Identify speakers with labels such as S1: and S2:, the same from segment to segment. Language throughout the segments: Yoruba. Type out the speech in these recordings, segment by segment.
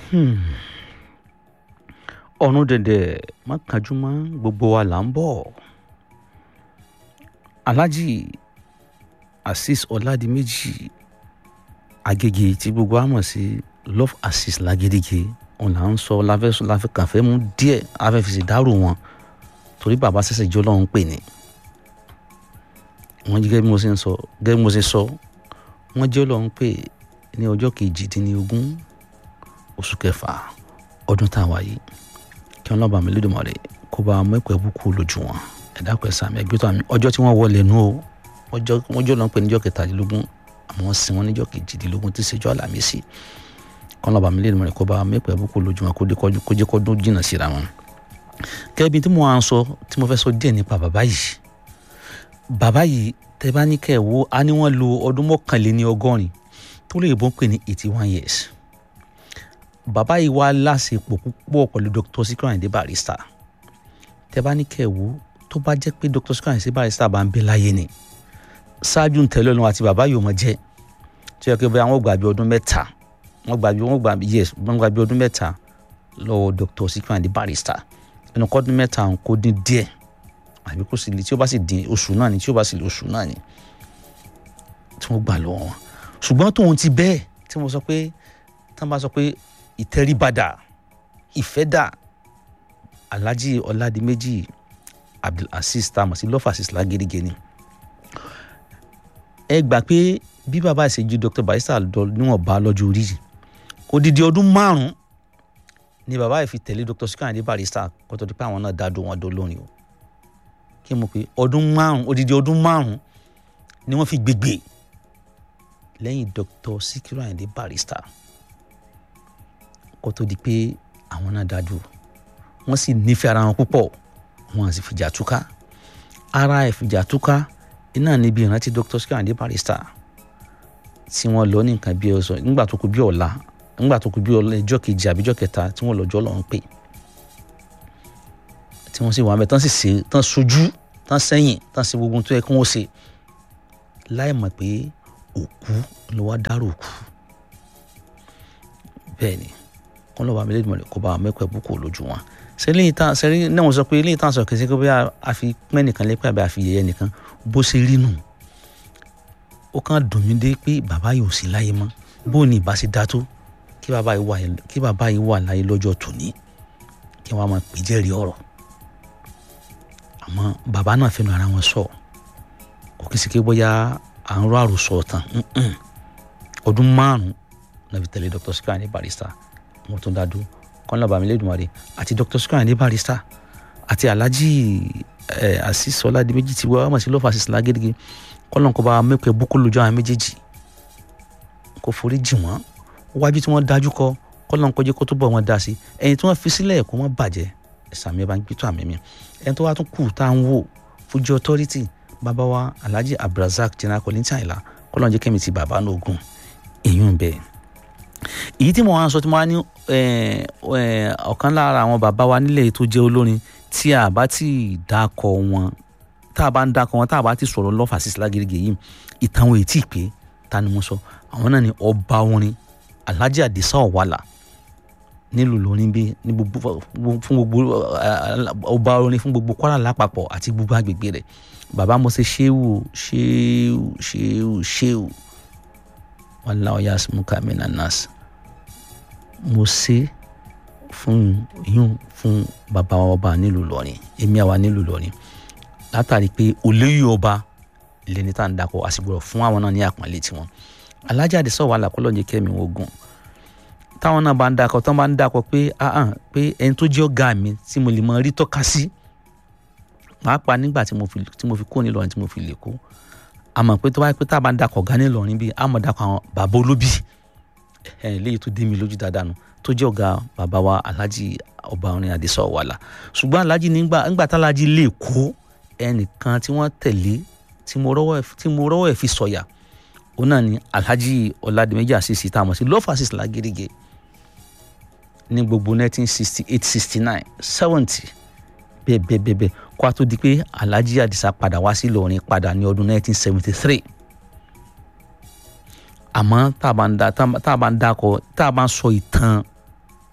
S1: ọ̀run dẹ̀dẹ̀ má kánjú mọ́ gbogbo wa là ń bọ̀ alhaji azeez ọ̀làdìmẹ́jì agége tí gbogbo wa mọ̀ sí love azeez lágédége òun là ń sọ láfẹ́ láfẹ́ kàfẹ́ mú díẹ̀ afẹ́fẹ́sì dárò wọn torí bàbá sẹ́sẹ̀ jọ́ lọ́hún pè ní wọ́n gẹ́gẹ́ bí mo ṣe ń sọ gẹ́gẹ́ bí mo ṣe sọ wọ́n jẹ́ lọ́hún pè ní ọjọ́ kejìdínlógún oṣù kẹfà ọdún tá a wà yìí kí wọ́n lọ́ọ́ bá mi lédùmarè kó bá mẹ́kọ̀ọ́ ẹ̀bùkù lójú wọn ẹ̀dá pẹ̀ sàmì ẹgbẹ́ tó àmì ọjọ́ tí wọ́n wọlé nù o ọjọ́ wọ́n jọ́ lọ́hún pè níjọ́ kẹtàdínlógún àmọ́ wọ́n sin wọn níjọ́ kejìdínlógún tí ṣèjọ́ àlàmísì kí wọ́n lọ́ọ́ bá mi lédùmarè kó bá mẹ́kọ̀ọ́ ẹ̀bùkù lójú wọn kó jẹ́ kọ́dún jìnnà síra wọn. kẹ́bi tí mo à ń sọ tí mo fẹ́ sọ díẹ̀ nípa bàbá yìí bàbá yìí tẹ́ bá ní kẹ́ ẹ̀ wo á ní wọ́n lo ọdún mọ́kànléní ọgọ́rin tó lè bọ́ ń pè ní eighty one years bàbá yìí wá láṣepọ̀ púpọ̀ pẹ̀lú Dr. Sikiru Ayinde Barrister tẹ́ bá ní kẹ́ ẹ̀ wo tó bá jẹ́ pé Dr. Sikiru Ayinde Barrister bá ń bẹ láyé ni ṣáájú ntẹ̀lẹ́ ọ̀nà àti bàbá yìí ò mọ̀ jẹ́ tí ó yẹ kí wọ́n gbà bí ọdún mẹ́ta wọ́n gbà bí wọ́n gbà bí yes wọ́n gbà bí ọdún mẹ́ta lọ́wọ́ Dr. Sikiru Ayinde Barrister ẹnu kọ́dún mẹ́ta kò dín díẹ̀ àbí kò sì lè tí ó bá sì dín oṣù náà ni tí ó bá sì lè oṣù náà ni tí wọ́n gbà lọ́wọ́ wọn ṣùgbọ́n tóun ti bẹ́ẹ̀ tí mo sọ pé tí wọ́n bá sọ pé ìtẹríbadà ìfẹ́dà alhaji ọ̀làdìmẹ́jì abdulaziz tamọ̀ sí lọ́fàṣìṣ lágérígé ni ẹ gbà pé bí bàbá ìṣèjú dr barrister lọ níwọ̀n bá lọ́jọ́ orí yìí odidi ọdún márùn-ún ni bàbá yìí fi tẹ̀lé dr Sikiru Ayinde Barrister kó tó di pé àwọn náà dá dó wọn dó lónìí o kí mo pé ọdún márùn-ún odidi ọdún márùn-ún ni wọ́n fi gbégbé lẹ́yìn dr Sikiru Ayinde Barrister kó tó di pé àwọn náà dá dúró wọ́n sì nífẹ̀ẹ́ ara wọn púpọ̀ wọ́n sì fìjà túká ara ìfìjà túká iná níbi ìrántí dr Sikiru Ayinde Barrister tí wọ́n lọ ní nǹkan bí ọ̀sán nígbà tó kù bí ọ̀la nígbà tó kù bí ọjọ́ kejì àbí ọjọ́ kẹta tí wọ́n lọ́jọ́ lọ́n pè tí wọ́n sì wà mẹ́ tán sì ṣe tán sojú tán sẹ́yìn tán ṣe gbogbo tó yẹ kí wọ́n ṣe láì mọ̀ pé òkú ló wá dárò òkú bẹ́ẹ̀ ni kọ́ lọ́ba mi lédìmọ̀lẹ́ kó bá mẹ́kọ̀ọ́ ẹ̀bùkù lójú wọn sẹ́lẹ̀ yìí tán sẹ́lẹ̀ náà wọ́n sọ pé eléyìí tán sọ kẹsẹ́ pé a fi pẹ́ nìkan lẹ́pẹ́ àbí a fi yẹyẹ nìkan bó ṣe rí nù ó kàn dùn mí dé pé bàbá yìí ò sí láyé mọ́ bó ni ìbá ṣe dá tó kí bàbá yìí wà kí bàbá yìí wà láyé lọ́jọ́ tòní kí wọ́n máa pè jẹ́rìí ọ̀rọ̀ àmọ́ bàbá náà fẹ́nu ara wọn sọ kò kí n sì ké bóyá à ń rọ àròsọ tán ọdún márùn-ún náà fi tẹ̀lé Dr. Sikiru Ayinde Barrister mo tún dá dúró kọ́ńtà bàmí lẹ́dùnmarè àti Dr. Sikiru Ayinde Barrister àti Alhaji Azeez Ọládìméjì tí wọ́n mọ̀ sí lọ́fà Azeez Lágédége kọ́ńtà kọ́ bá mẹ́pẹ́ búkú lójú àwọn méjèèjì kò forí jì wọ́n wájú tí wọ́n dájú kọ kọ́ńtà kọjá kó tó bọ̀ wọ́n dá sí ẹ̀yìn tí wọ́n fi sílẹ̀ kó wọ́n bàjẹ́ ẹ̀sàmì ẹ̀ bá ń gbé tó àmì mi ẹni tó wá tún kù tá à ń wò Fuji Authority bàbá wa Alhaji Abdulrasaq General Kollington Àyìnlá kọ́ńtà jẹ́ kẹ́mi ti bàbá náà ogun èyí ń bẹ́ẹ̀ èyí tí mo wá ń sọ tí mo wá ní ọ̀kan lára àwọn bàbá wa nílẹ̀ tó jẹ́ olórin tí a bá ti dákọ̀ wọn tá a bá ń dákọ̀ wọn tá a bá ti sọ̀rọ̀ Love Azeez Lágédége yìí ìtàn wọn ètí pé ta ni mo sọ àwọn náà ni ọba orin Alhaji Adisa Ọ̀wàlà nílùú lórin bí ní gbogbo fún gbogbo ọba orin fún gbogbo Kwara lápapọ̀ àti gbogbo agbègbè rẹ̀ bàbá mo ṣe ṣéwù ṣéwù ṣéwù ṣéwù wallahu yasmuka minan nas mo ṣe fún yún fún bàbá wa ọba nílùú lọrin èmi àwa nílùú lọrin látàrí pé olóyè ọba lẹni tá à ń dakọ àsìgbọrọ fún àwọn náà ní àpọ́nlé tiwọn Alhaji Adisa Ọ̀wàlà kọlọ́ọ̀jẹ kẹ́mi ogun táwọn náà bá ń dakọ tán bá ń dakọ pé ahàn pé ẹni tó jẹ́ ọ̀gá mi tí mo lè mọ rí tọ́ka sí pàápàá nígbà tí mo fi kó nílọrin tí mo fi lè kó àmọ́ pé tó bá pé tá a bá ń dakọ̀ ọ̀gá nílọrin bíi àmọ́ dakọ̀ àwọn bàbá olóbì ẹ̀ léyìí tó dé mi lójú dáadáa nù tó jẹ́ ọ̀gá bàbá wa Alhaji ọba orin Adisa Ọ̀wàlà ṣùgbọ́n Alhaji nígbà nígbà tá Alhaji lè kó ẹnìkan tí wọ́n tẹ̀lé tí mo rọ́wọ́ ẹ̀ fi sọ̀yà òun náà ni Alhaji Ọládìméjì Azeez tá a mọ̀ sí Love Azeez Lágédége ní gbogbo 1968 69 70 bẹ́ẹ̀ bẹ́ẹ̀ bẹ́ẹ̀ bẹ́ẹ̀ kó a tó di pé Alhaji Adisa padà wá sí Ìlọrin padà ní ọdún 1973 àmọ́ tá a bá ń da tá a bá ń dakọ̀ tá a bá ń sọ ìtàn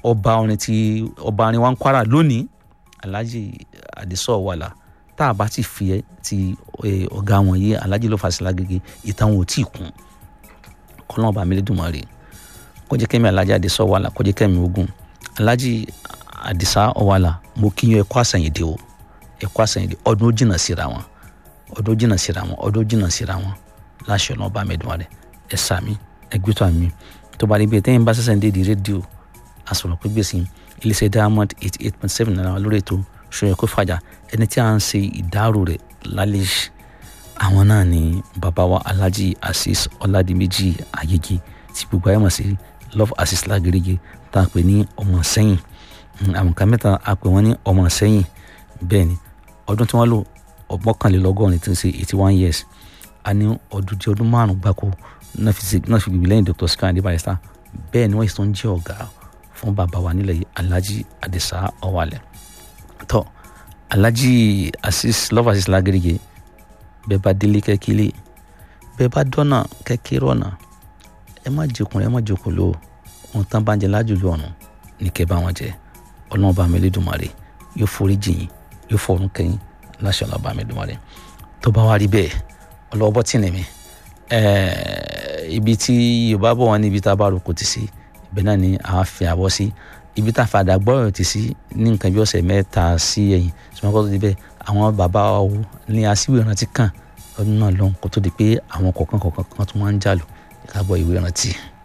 S1: ọba orin ti ọba orin wa ń kwara lónìí alhaji adisọ wàlà tá a bá ti fi ẹ ti ọ̀gá wọn yìí alhaji ló fàṣẹlá gègé ìtàn wọn ò tí ì kún kọ́lọ́n ọba Elédùmarè kọjá kẹ́mi alhaji adisọ wàlà kọjá kẹ́mi ogun alhaji adisa ọwàlà mo kí yín ẹ kú àsẹ̀yìndé o ẹ kú àsẹ̀yìndé ọdún ó jìnnà síra wọn ọdún ó jìnnà síra wọn ọdún ó jìnnà síra wọn láṣẹ ọ̀nà ọba Elédùmarè ẹ sàmí ẹ gbẹ́tọ̀ àmì tó bá rí bẹ́ẹ̀ tẹ́yìn bá sẹ́sẹ̀ ń dé di rédíò àsọ̀rọ̀ pé gbèsè iléeṣẹ́ diamond eighty eight point seven náírà lórí ètò ṣòyẹ kó fàjà ẹni tí a ń ṣe ìdárò rẹ̀ lálẹ́ àwọn náà ni bàbá wa alhaji asis ọládìméjì ayégi tí gbogbo ayé mọ̀ sí love asis lágérége tá a pè ní ọmọ sẹ́yìn àwọn kan mẹ́ta a pè wọ́n ní ọmọ sẹ́yìn bẹ́ẹ̀ ni ọdún tí wọ́n lò ọgbọ́kànlélọ́gọ́rin tí ń ṣe eighty one years a ní ọdún tí ọdún márùn-ún gbáko náà fi gbìgbì lẹ́yìn dr Sikiru Ayinde Barrister bẹ́ẹ̀ ni wọ́n sì tún jẹ́ ọ̀gá fún bàbá wa nílẹ̀ yìí alhaji adisa ọwalẹ̀ tọ́ alhaji asis love asis lágéríge bẹ́ẹ̀ bá délé kẹ́kílé bẹ́ẹ̀ bá dọ́nà kẹ́kí rọ̀nà ẹ má jẹkùn ẹ má jẹkùn lò ohun tán bá ń jẹ lájòjò ọ̀run ní kẹ́ bá wọn jẹ ọlọ́run bá mi Elédùmarè yóò forí jìyìn yóò fọ̀run kẹ́yìn láṣẹ ọlọ́run bá mi Elédùmarè tó bá wá rí bẹ́ẹ̀ ọlọ́wọ́ tí nìmi ibi tí yorùbá bọ̀ wọ́n ní ibi tá a bá rò kò ti sí ibẹ̀ náà ni a fi àbọ̀ sí ibi tá a fàdà gbọ́rọ̀ ti sí ní nǹkan bí ọ̀sẹ̀ mẹ́ta sí ẹ̀yìn ṣùgbọ́n kó tó di bẹ́ẹ̀ àwọn bàbá wo ní aṣíwèé ìrántí kan ọdún náà lọ́hùn kó tó di pé àwọn kọ̀ọ̀kan kọ̀ọ̀kan kan tó máa ń jà lù ká gbọ́ ìwé ìrántí.